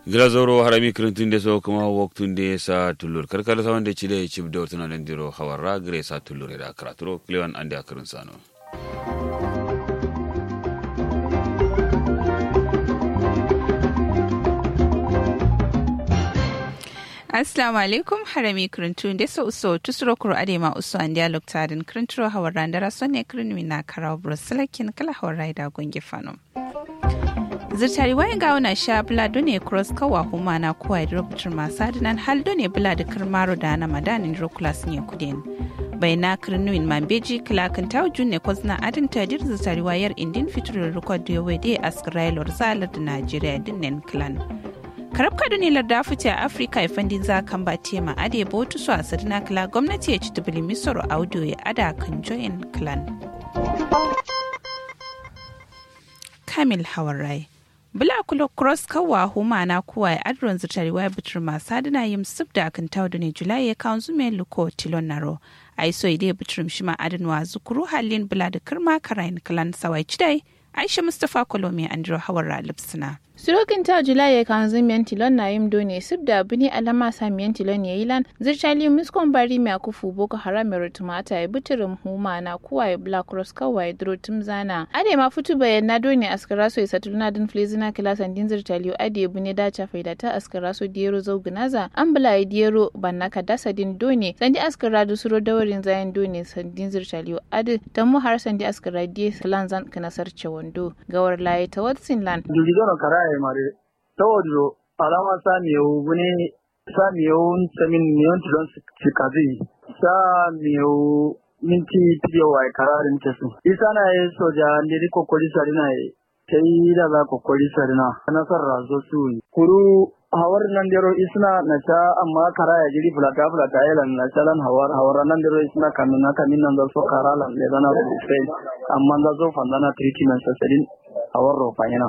glazoro harami kirintunde so kuma woktunde sa tullur karkala sa wande chide chib do tuna lendiro hawarra gre sa tullur da kraturo klewan ande akirin sano Assalamu alaikum harami kirintu da so uso tusuro kuro adema uso an dialog tarin kirinturo hawar randara sonne kirinmi na karawa bruselakin kala hawar raida gonge fano. zirtari wayan gawo na sha bula done cross kawa huma na kuwa da rubutar masu adinan hal done bula da kirmaro da na madanin rokulas ne kudin bai na kirnuin mambeji kilakin ta junne kwazna adin tadir zirtari wayar indin fiturar rikod da yawai da askirailor zalar da najeriya dinnan clan karab kaduni larda fice a afirka ifandin za kan ba tema ade botu su a sadina kila gwamnati ya ci tubili misoro audio ya ada kan join clan kamil hawarai bula kulo cross kawa huma na kuwa ya adron zutari wa bitir masu adina yim sub da kan tawdo ne julai ya kan zume luko tilon naro ai so ide bitir shima adinwa zukuru halin bula da kirma karayin kalan sawai cidai aisha mustapha kolomi andro hawara lipsina Surokin ta Julai ya kan zimiyan tilon na yim done sub da bini alama samiyan tilon ya ilan zirchali miskon bari mai akufu boko haram mai rutumata ya bitirin huma na kuwa ya black cross kawai ya duro tum zana. Ade ma fitu bayan na done askara so ya satuluna din flizina kilasan din zirchali ade bune dacha faida ta askara so diyero zau ginaza an bula ya diyero banna ka dasa din done sandi askara da suro dawarin zayan done sandin zirchali ade ta mu har sandi askara diye salan zan kanasar wando gawar laye ta watsin lan. e mare tawodiro alama samiyewu bune samiyewu samin miyon tilon sikazi samiyewu minti piyo wa kararin tesu isana ye soja ndiri kokoli sarina ye kai da za kokoli sarina nasar razo su kuru hawar nan dero isna na sha amma kara ya jiri fulata fulata ya lan na sha lan hawar hawar nan dero isna kamin na kamin nan da so kara lan le dana su sai amma da zo fandana treatment sasadin hawar rofa yana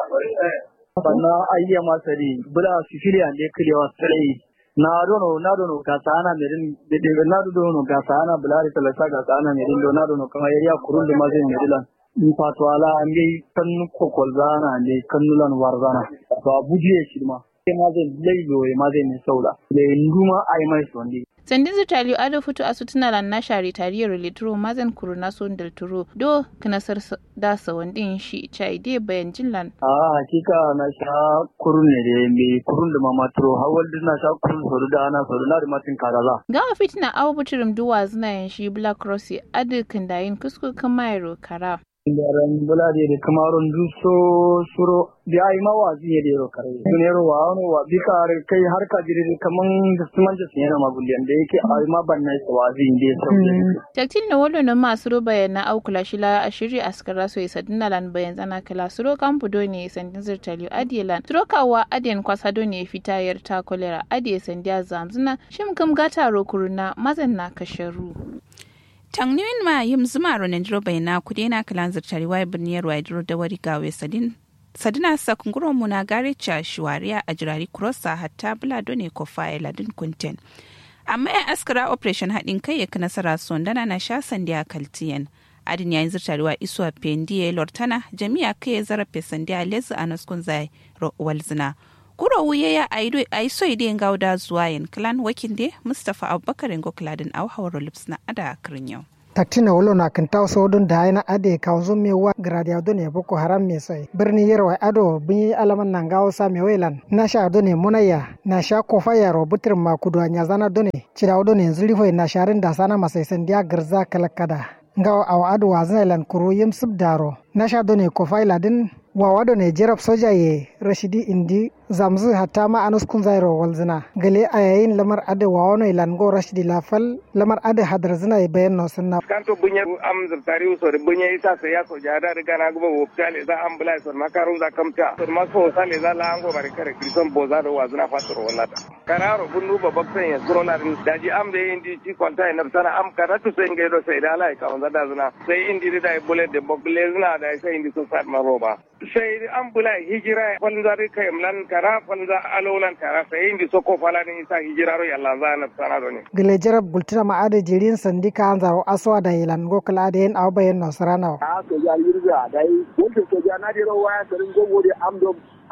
banna ayya masari bula sicilia ne kilewa sai na dono na dono ga sana merin de de na dono ga sana bula ri talasa ga sana merin do na dono kuma yayya kurun da mazin merilan in fato ala an gai kan kokol zana ne kan nulan warzana ba bujiye shi ma sai ma zai laido ya ma zai ne sauda da nduma ai mai sondi sandin zitaliyo ado fito a sutuna lan na share tariyar litro mazan kuru na son del turo do knasar da sawan din shi chai de bayan jinlan a hakika na sha kurun ne da me kurun da mama turo hawal din na sha kurun soru da ana soru na da matin karaza gawa fitina awu buturum duwa zina yan shi black cross ado kindayin kusku kamairo kara Ndaran bula de de kamaron du so suro bi ai ma wa ziye de ro kare dunero wa ono wa bi kar kai har ka jire de kaman da suman da yana ma bulyan da yake ai ma ban nai wa zi inde so taktin na wolo na masu ro bayan na au kula shila ashiri askara so isa dinalan bayan tsana kala suro kampu do ne sandin zirtaliyo adielan suro kawa adien kwasa do ne fitayar ta kolera adie sandiya zamzuna shim kam gata ro kuruna mazan na kasharu tangniwin ma yim zuma ronin dro bai na kudi na kalan zirtari wai birniyar wai dro da wari gawe sadin sadina sakunguro mu na gare cha shuwariya a jirari kurosa hatta bula done ko fa ladin kunten amma ya askara operation haɗin kai ya nasara sondana na sha sandiya kaltiyan adin yayin zirtari wa isuwa pendiye lortana jami'a kai zarafe sandiya lezu a naskun zai walzina kuro wuye ya ai so ide gauda zuwa yin clan wakin de mustapha abubakar ngo kladin au hawro lips na ada akrin yau taktina wolo na kan taw sodun da na ade ka zo me wa gradia do ne boko haram me sai birni yerwa ado bin alaman nan gawo sa me welan na sha do ne munaya na sha ko fa yaro butir ma kudu anya zana do ne cira do ne zuri foi na sharin da sana masai san dia garza kalakada ngawo aw ado wazna lan kuru yim subdaro na sha do ne ko fa ladin wawado ne jerab soja ye rashidi indi zamzu hatta ma anus kun zairo walzina gale a yayin lamar ade wawano ilan go rashidi lafal lamar ade hadar zina ya bayan no sunna kanto bunya am zartari so de bunya isa se ya so jada riga na gubo woptale za ambulance so makaru za kamta so ma so sale za la ango bari kare krison boza do wazina fatoro wallata kararo bunnu ba baksan ya zuro na daji am de indi ci konta ina sana am karatu sai ngai do sai da lai ka wanda da zina sai indi da bullet de bokle zina da sai indi so sat ma roba sai an bula hijira falza ri kai mlan kara falza alolan kara sai indi soko fala ni isa hijira ro yalla za na sana do ne gele jarab bultina ma ade jirin sandi ka anzaro aswa da ilan go kala ade en awbayen no sarana a so ya yirga dai wonto so ya na diro waya garin gogo de am do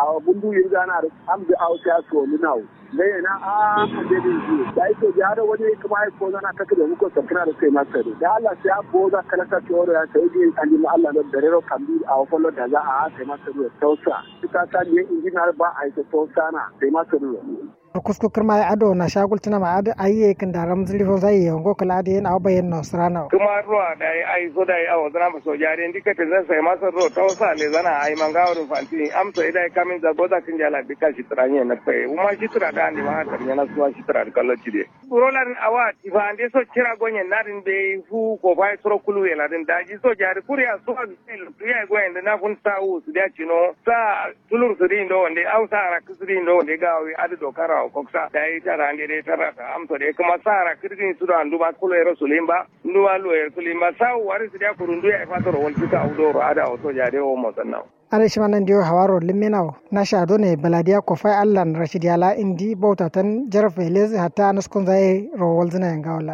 a bundu yin gana am da au ta so ni nawo ne na a a de din ji da ito ya da wani kuma ai ko zana kake da muko sakana da kai masa da Allah sai abo za kala ka to ya sai din an ma Allah da dare kan bi a follow da za a kai masa da tausa ta ta ne injinar ba a yi tausa na sai masa da kusku kirma ya ado na shagul tuna ma ado ayi kin da ram zili fo zai yongo kala ade na bayen no srana kuma ruwa da ai ai so da ai awo zana so jare ndika te zan sai masa ro ta wasa le zana ai mangawo ru fanti am so idai kamin da goda kin jala bika shi tranye na pe uma shi tra da andi ma tar yana suwa shi tra da kallo cide rolan awa tifa ande so kira gonyen narin be fu ko bai soro kulu yana din daji so jare kuriya so ya goyen da na fun sawu su da cino sa tulur su din do wande au sa ra kusuri do wande gawi adu dokara koksa da yi tara ande dai tara ta amsa dai kuma sara kirgin su da andu ba kulo ero sulimba nduwa lo ero sulimba sa wari su da kurundu ya fatoro wal kita udoro ada oto jade o mo sanna ala shi manan diyo hawaro limenaw na shado ne baladiya ko fai allan rashid yala indi bautatan jarfe lezi hatta naskun zai rowal zina yanga wallan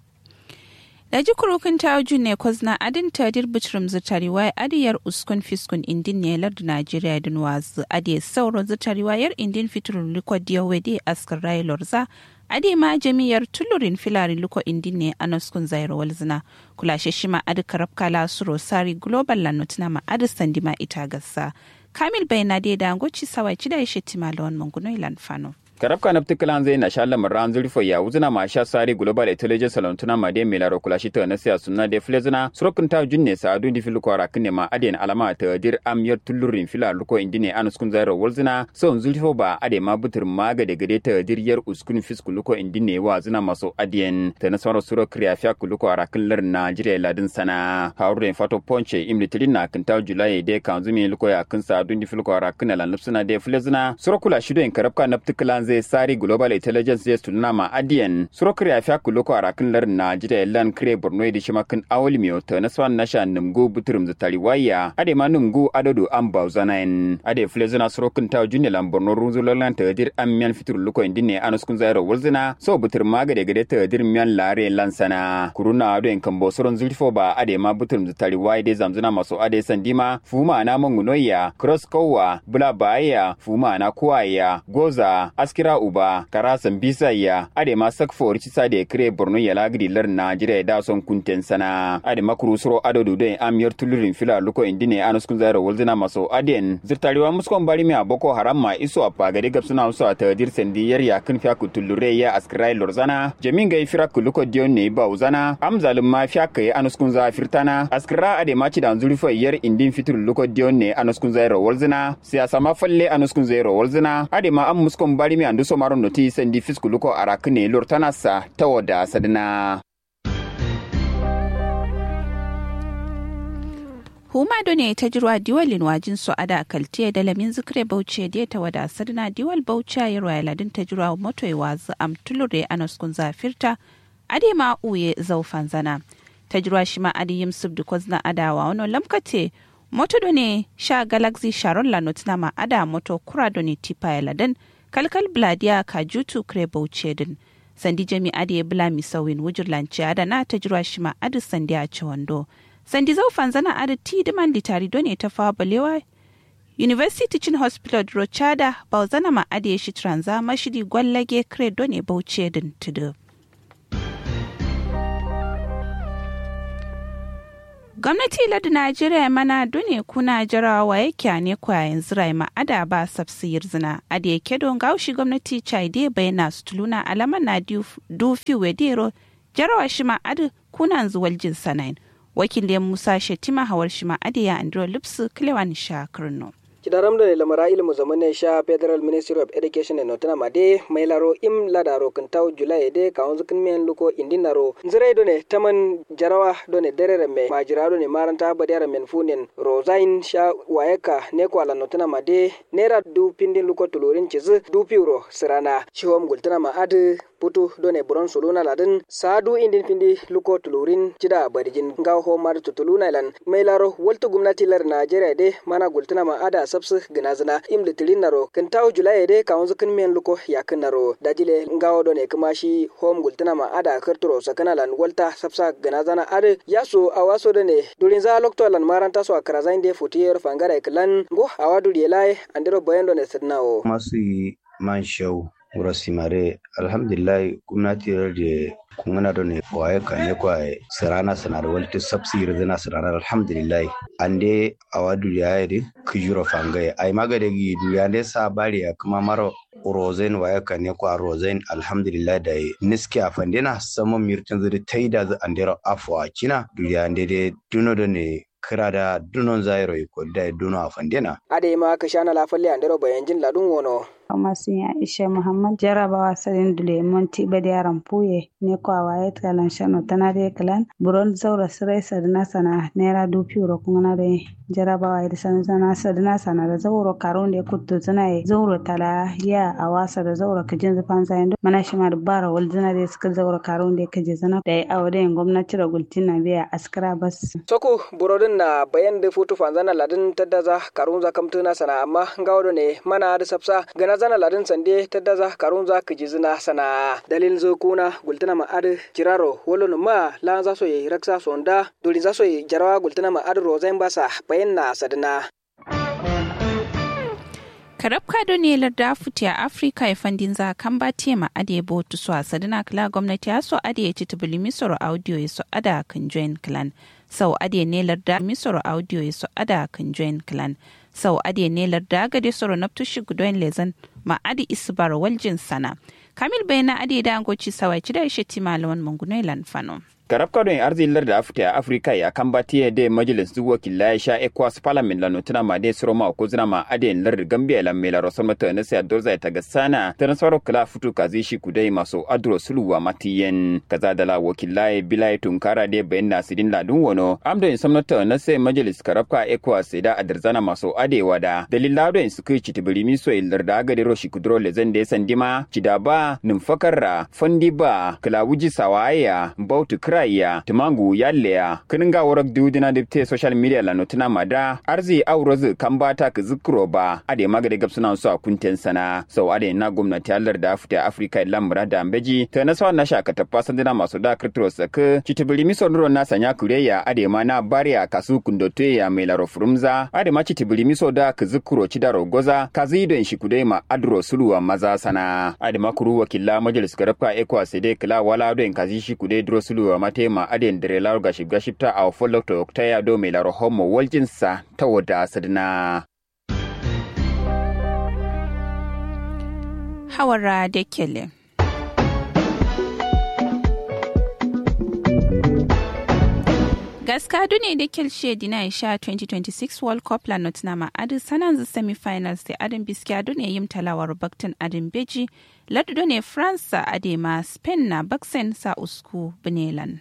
da ji kurukin ta ne kwazna adin tadir bitrim zutariwa adiyar uskun fiskun indin ne lardu najeriya din wazu adiyar sauran zutariwa yar indin fiturun liko diyawede askar rayu lorza ade ma jami'ar tulurin filarin liko indin ne a naskun zairo walzina kulashe shi ma adi karabka lasuro sari global lanotuna ma adi sandima ita gasa kamil bayana da dangoci sawai ci da ya shetima lawan manguno ilan fano. karabka na ptikilan zai na shala marran zurfo ya wuzina ma sha sari global intelligence salontuna ma de milaro kula shi ta na siya sunna de flezina surokun ta junne sa adu di filu kwara kine ma aden alama ta dir amyar tullurin fila luko indine an uskun zairo wulzina so zurfo ba ade ma butur ma ga de gade ta dir yar uskun fisku luko indine wa zina maso adien ta na sawar suro kriya fiya ku luko arakin lar najeriya ladin sana haurin fato ponche imlitirin na kinta julai de kan zumi luko ya kin sa adu di filu kwara kine lan lupsuna de flezina surokula shido in karabka na ptikilan zai sari global intelligence ya tunna ma adiyan surokar ya fiya kuloko a rakin larin na jida lan kire borno da shimakin awol miyo ta na swan nasha numgu buturum zutari waya ade ma numgu adodo an bauzanayin ade flezina surokin ta junne lan borno runzulolan ta dir an miyan fitur luko indine anuskun zairo wulzina so butur ma gade gade ta dir miyan lare lansana kuruna ado in kambo suron zulfo ba ade ma buturum zutari waya de zamzuna maso ade sandima fuma na mangunoya cross kowa bula baya fuma na kuwaya goza askira uba karasan bisa ya ade ma sak for ci sade kre borno ya lagri lar najeriya da son kunten sana ade makuru suro ado du de amyar tulurin fila luko indine anus kun zairo wolzina maso aden zirtariwa muskon bari mi aboko haram ma iso apa gade gab suna uso ta dir sendi yar ya kun fiya ku tulure ya askrai lorzana jamin ga fira ku luko dion ne ba uzana am zalim ma fiya kai anus kun za firtana askra ade ma ci da zurfo yar indin fitur luko dion ne anus kun zairo wolzina siyasa ma falle anus kun zairo wolzina ade ma am muskon bari mi andu somaron noti sendi fisku luko arakne lortanasa tawoda sadna huma do ne ta jirwa diwalin wajin su ada kaltiya da lamin zikre bauchi da ta wada sadna diwal bauchi ya ruwa ladin ta jirwa moto ya wazu am tulure anas kun zafirta ade ma uye zaufan zana ta jirwa shi ma adi yim subdu kozna adawa wano lamkate moto do ne sha galaxy sharon lanot na ma ada moto kura do ne tipa ya ladan kalkal bladiya kajutu kre bauchi din sandi jami adi ya bula misawin wujur lanci ada na ta jirwa shi ma adi sandi a ci wando sandi zau fanzana ada ti diman litari done ta fawa balewa university teaching hospital rochada bauzana ma ade shi tranza mashidi gwallage kre done bauchi din tudu gwamnati ladi najeriya mana dune kuna jarawa yake ne kwa yanzu rai ma'ada ba sabsiyar zina ade yake don gaushi gwamnati chaide bayana su tuluna alama na dufi wedero jarawa shi ma'adu kuna zuwal jin sanayin wakilin musa shetima hawar shi ma'adu ya andro lipsu kilewan sha kirno kidaram da lamara ilmu zamane sha federal ministry of education and notana made mai laro im ladaro kantau julai de kawon zukin miyan luko indinaro nzirai done taman jarawa done derere me majira done maranta badiyara men funin rosain sha wayeka ne ko ala notana made nera du pindin luko tulurin chiz du piuro sirana shihom gultana ma adu putu done buron suluna ladin sadu indin pindi luko tulurin cida barijin ngaw ho mar tutuluna lan mai laro waltu gumnati lar najeriya de mana gultana ma ada sabsu ginazina im litirin naro kan tawo julai de kawon zukin men luko ya kan naro dajile ngawo do ne kuma shi home gultana ma ada karturo sakana lan walta sabsa ginazana ade yaso awaso do ne durin za lokto lan maranta so akara zain de futiyar fangara iklan go awadu yelai andiro boyendo ne sidnawo masu man show wuro simare alhamdulillah gwamnati da kungana da ne kwaye kane kwaye sarana sanar walta sabsi rizina sanar alhamdulillah ande awadu ya yi kujuro fangaye ai magade gi duya ne sa bari ya kuma maro rozen waya kane kwa rozen alhamdulillah da niski a fandina saman mirtin zuri taida zu andero afwa kina duya ande de duno da ne kira da dunon zairo ko da duno a fandina ade ma ka shana lafalle andero bayanjin ladun wono masu yin Aisha Muhammad jarabawa sadin dule monti bade yaran puye ne ko awaye kalan shano tana de kalan buron zaura sirai sadina sana naira dupi ro kuma de jarabawa da san sana sadina sana da zauro karon da kutto tana yi zauro tala ya awasa da zauro kajin zufan zayin mana shi ma bara wal zana da suka zauro karon da kaje zana da ya awo da gwamnati da gultin na biya askara bas soko burodin na bayan da futu fanzana ladin taddaza karun zakamtuna sana amma gawo ne mana da sapsa gana zana ladin sande ta daza karun za ka ji zina sana dalil zo kuna gultana ma adu jiraro wolo ma la za so yi raksa sonda doli za so yi jarawa gultana ma adu rozain basa bayan na sadina karab kado ne larda futi a afirka ya fandin za kan ba tema ade bo tu so sadina kala gwamnati ya so ade ya ci tubuli misoro audio ya so ada kan join clan sau ade ne larda misoro audio ya so ada kan join clan sau ade ne larda gade soro na tushi gudoyin lezan ma adi isbar waljin sana kamil bayana ade da angoci sawai ci da shi ti malaman mungunai lanfano karab kadon arzilar da afta a afirka ya kan bati da majalis duk wakila ya sha ekwas parliament la notuna ma de soro ma ko zina ma ade lar gambia la mela rosol mata na sai dorza ta gasana ta nasaro kala futu kazi shi kudai maso adro suluwa matiyen kaza da la wakila ya bilai tunkara de bayan nasirin ladun wono amdo in samnata na sai majalis karab ka ekwas da adarzana maso ade wada dalilado in suka ci tibiri mi so ilar da aga de roshi kudro le zan de sandima cidaba numfakarra fondiba kala wuji sawaya bautu kraya tumangu yalleya kininga warak diudina dipte social media la notina mada arzi aurozu kambata ka zikro ba ade magade gabsuna su a kunten sana sau ade na gwamnati allar da afita afrika lambra da ambeji ta na sawa na shaka tafa sandina masu da kirtiro saka citibili miso nuro na sanya kureya ade ma na bariya kasu kundote ya mai laro furumza ade ma citibili miso da ka zikro cidaro goza kazi don shi kudai ma adro suluwa maza sana ade ma kuru wakilla majalis garafka ekwa sede kila wala don kazi shi kudai dro suluwa mate ma aden dare laro gashib gashibta a follow to ta ya do mai laro homo waljinsa ta wada sadina. Hawara da kele. gaska ne da kelshe dina sha 2026 world cup la nottingham adin sanan semi-finals da adin biskiya ne yim talawar baktin adin beji ladu ne france adema spain na baksen sa usku benelan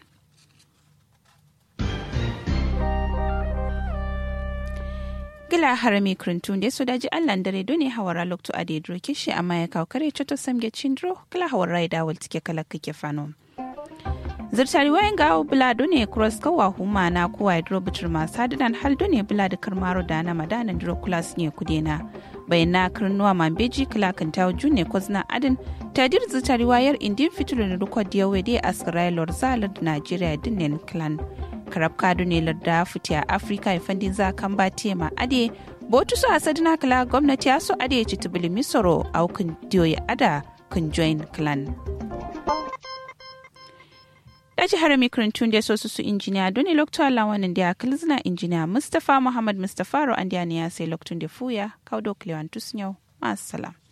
gila harami krintun da su daji allan dare done hawara lokto a da kishi amma ya kawo kare choto samge chindro kala hawara da wal tike kala kake fano zirtari wayan gawo bula ne cross kawa huma na kuwa hydro bitir masu hadidan hal ne bula da karmaro da na madanan diro kulas ne kudena bayan na karnuwa mambeji kala kan tawo june kozna adin tadir zirtari wayar indin fitirin rukwa diyawe dai asirailor zalar da najeriya dinin clan karab kadu ne larda fitiya afirka ya fandin za kan ba tema ade botu su asadina kala gwamnati ya so ade ci tubili misoro aukin diyoyi ada kun join clan daji harami kurintun da so su injiniya doni lokto lawanin da kalzina injiniya mustapha muhammad mustapha ro an ya sai loktun da fuya kaudo klewan tusnyau masu salam